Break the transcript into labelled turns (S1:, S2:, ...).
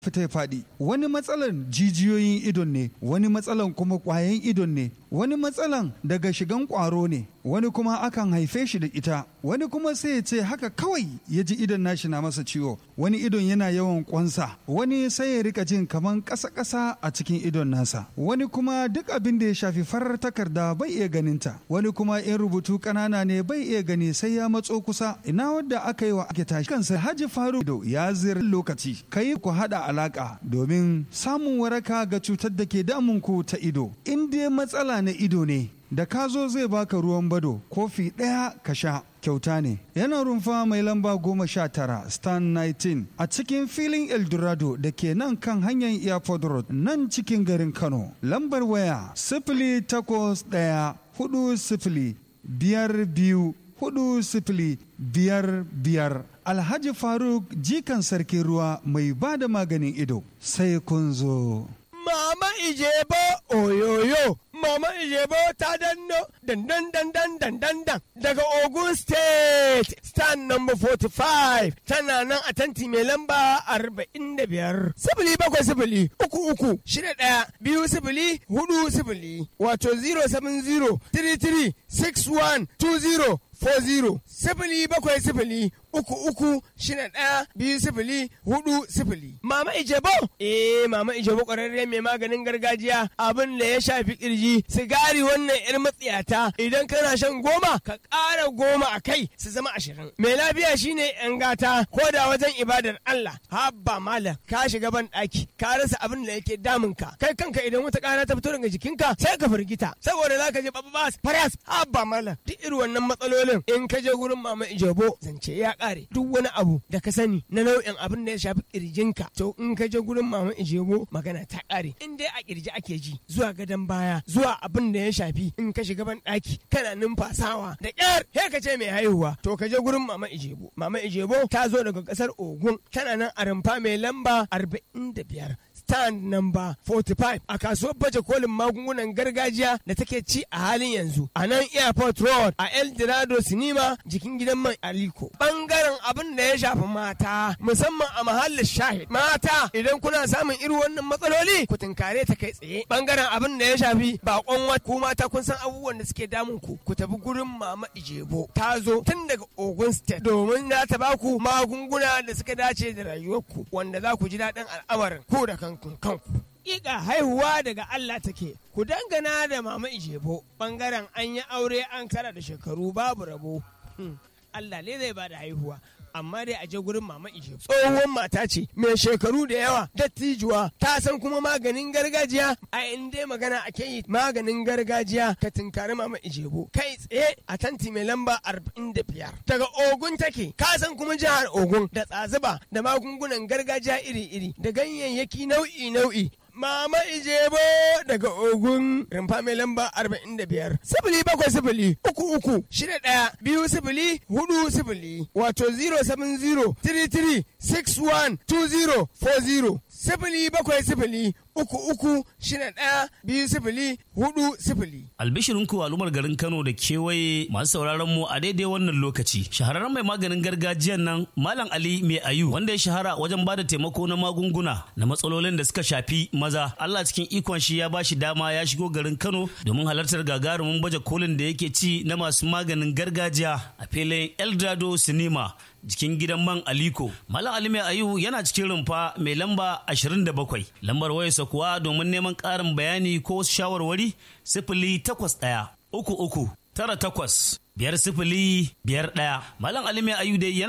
S1: fita ya faɗi wani matsalan jijiyoyin idon ne wani matsalan kuma ƙwayan idon ne wani matsalan daga shigan ƙwaro ne wani kuma akan haife shi da ita wani kuma sai ya ce haka kawai ya ji idon nashi na masa ciwo wani idon yana yawan ƙwansa wani sai ya rika jin kaman ƙasa-ƙasa a cikin idon nasa wani kuma duk abin da ya shafi farar takarda bai iya ganinta wani kuma in rubutu ƙanana ne bai iya gani sai ya matso kusa ina wadda aka yi wa ake tashi kansa haji faru ya ziyar lokaci kai ku haɗa alaka domin samun waraka ga cutar da ke damunku ta ido in dai matsala na ido ne da ka zo zai baka ruwan bado kofi ɗaya ka sha kyauta ne yana rumfa mai lamba goma sha tara stan 19 a cikin filin eldorado da ke nan kan hanyar airport road nan cikin garin kano lambar waya sifili takwas ɗaya hudu sifili biyar biyu hudu sifili biyar biyar alhaji faruk jikan sarkin ruwa mai ba da maganin ido sai kun zo
S2: Mama Ijebo oyoyo Mama Ijebo ta danno dandan dandan dandan dan daga Ogun State stand number 45 tana nan a tanti mai lamba 45 sifili bakwai sifili uku uku shida ɗaya biyu sifili hudu sifili wato 070 33 61 20 40 sifili bakwai sifili uku uku shida ɗaya biyu sifili hudu sifili. Mama Ijebo? Eh Mama Ijebo ƙwararre mai maganin gargajiya abin da ya shafi kirji sigari wannan yar matsiyata idan kana shan goma ka ƙara goma a kai su zama ashirin. Mai lafiya shine yan gata ko da wajen ibadar Allah. Habba malam ka shiga ban ɗaki ka rasa abin da yake damun ka kai kanka idan wata ƙara ta fito daga jikinka sai ka firgita saboda za ka je babas faras habba malam duk irin wannan matsalolin in ka je gurin Mama Ijebo zance ya kare duk wani abu da ka sani na nau'in abin da ya shafi kirjinka to in ka je gurin mama ijego magana ta kare in dai a kirji ake ji zuwa gadon baya zuwa abin da ya shafi in ka shiga ban daki kana numfasawa da kyar he ka ce mai haihuwa to ka je gurin mama ijebo mama ijebo ta zo daga kasar ogun tana nan a rumfa mai lamba 45 stand number 45 a kasuwar baje kolin magungunan gargajiya da take ci a halin yanzu a nan airport road a el dorado sinima jikin gidan man aliko bangaren abin da ya shafi mata musamman a mahallin shahid mata idan kuna samun irin wannan matsaloli ku tunkare ta kai tsaye bangaren abin da ya shafi bakon wata ku mata kun san abubuwan da suke damun ku ku tafi gurin mama ijebo ta zo tun daga ogun state domin za ta baku magunguna da suka dace da rayuwarku wanda za ku ji daɗin al'amarin ku da kanku kanku Ƙiƙa haihuwa daga Allah take, ku dangana da mama Ijebo, ɓangaren an yi aure an kara da shekaru babu rabo. Allah ne zai ba da haihuwa. amma dai a je gurin mama ishe tsohon mata ce mai shekaru da yawa dattijuwa ta san kuma maganin gargajiya a inda magana ake yi maganin gargajiya ka tinkari mama ijebo kai tsaye a tanti mai lamba 45 daga ogun take ka san kuma jihar ogun da tsazuba da magungunan gargajiya iri-iri da ganyayyaki nau'i-nau'i Mama Ijebo daga Ogun rumfa mai lamba 45 sifili bakwai sifili uku uku shida ɗaya biyu sifili hudu sifili wato 070 33 61 20 40 sifili bakwai sifili uku uku shida ɗaya biyu sifili hudu sifili.
S3: Albishirinku al'ummar garin Kano da kewaye masu sauraron mu a daidai wannan lokaci. Shahararren mai maganin gargajiyan nan Malam Ali Mai Ayu wanda ya shahara wajen bada taimako na magunguna na matsalolin da suka shafi maza. Allah cikin ikon shi ya bashi dama ya shigo garin Kano domin halartar gagarumin baje kolin da yake ci na masu maganin gargajiya a filin Eldorado Cinema. jikin gidan man Aliko. Malam Ali Mai Ayu yana cikin rumfa mai lamba 27. Lambar wayarsa kuwa domin neman ƙarin bayani ko wasu shawarwari sifili takwas ɗaya uku uku tara takwas biyar sifili biyar ɗaya. Malam Ali Mai Ayu dai yana